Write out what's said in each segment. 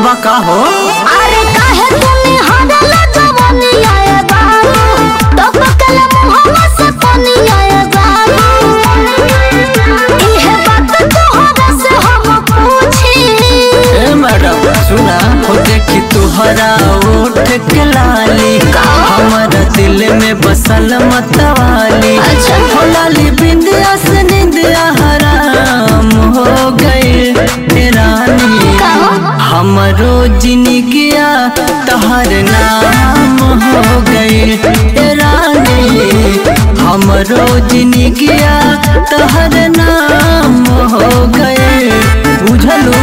बा का हो अरे काहे तुनी हरला जवानी आए बाबू तो पकल मुहम्मा से पानी आए बाबू इहे बात तोहरा से हम पूछी ए मैडम सुना हो देखी तुहरा ओठ के लाली हमारा दिल में बसल मतवाली अच्छा। हो लाली बिंदिया से निंदिया हराम हो गई रानी का हो? हमरो जिनगिया तहर नाम हो गई रानी हमरो जिनगिया तहर नाम हो गए बुझलू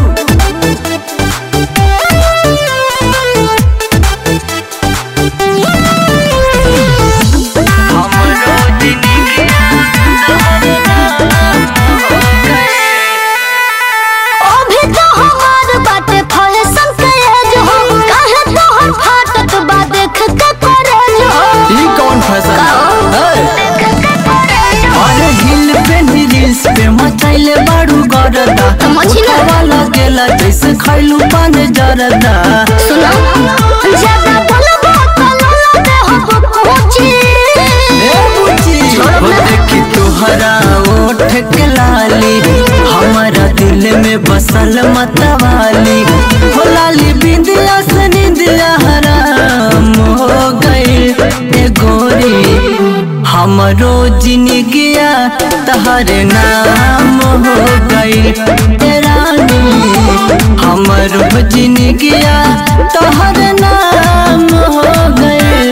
हमरो जिनगिया तहर नाम हो गए अभी तो हमार बाटे फैशन के एज हो काहे तोहर फाटत बा देख के करे जो ई कौन फैशन है अरे हिल पे नी रील्स पे मचाइले बाड़ू गरदा मछली? वाला गेला जैसे खैलू पान जरदा सुनो ज्यादा बोलबो तो लोला दे हो पूछी ए बुची हो देखी तुहरा ओठ के लाली हमारा दिल में बसल मतवाली हो लाली बिंदिया से निंदिया हराम हो गई ए गोरी हमरो जिनगिया तहर नाम हो गई ए रानी हमरो जिनगिया तहर नाम हो गई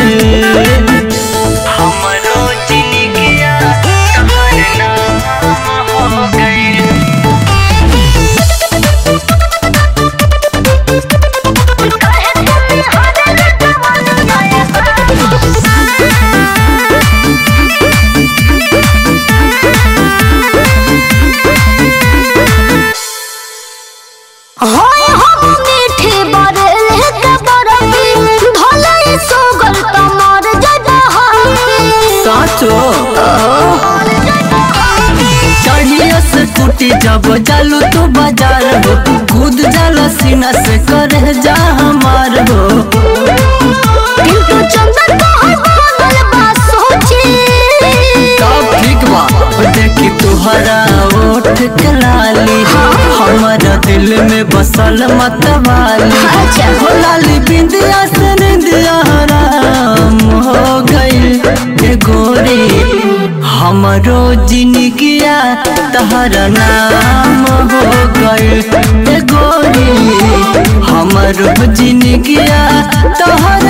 हमरो जिनगिया तहर नाम हो गई होय हम मीठी बरले के बरफी भले सोगल तमार जदा साचो चढ़िया से टूटी जब जालू तू बाजार हो कूद जाला सीना से करे जा हमार हो किंतु चंदन तोहर बनल बा सोची सब ठीक बा ओ देखी तुहरा ओठ के लाली हमारा दिल में बसल मतवाली अच्छा। हो लाली बिंदिया से निंदिया हराम हो गई ए गोरी हमरो जिनगिया तहरा नाम हो गई ए गोरी हमरो जिनगिया तहरा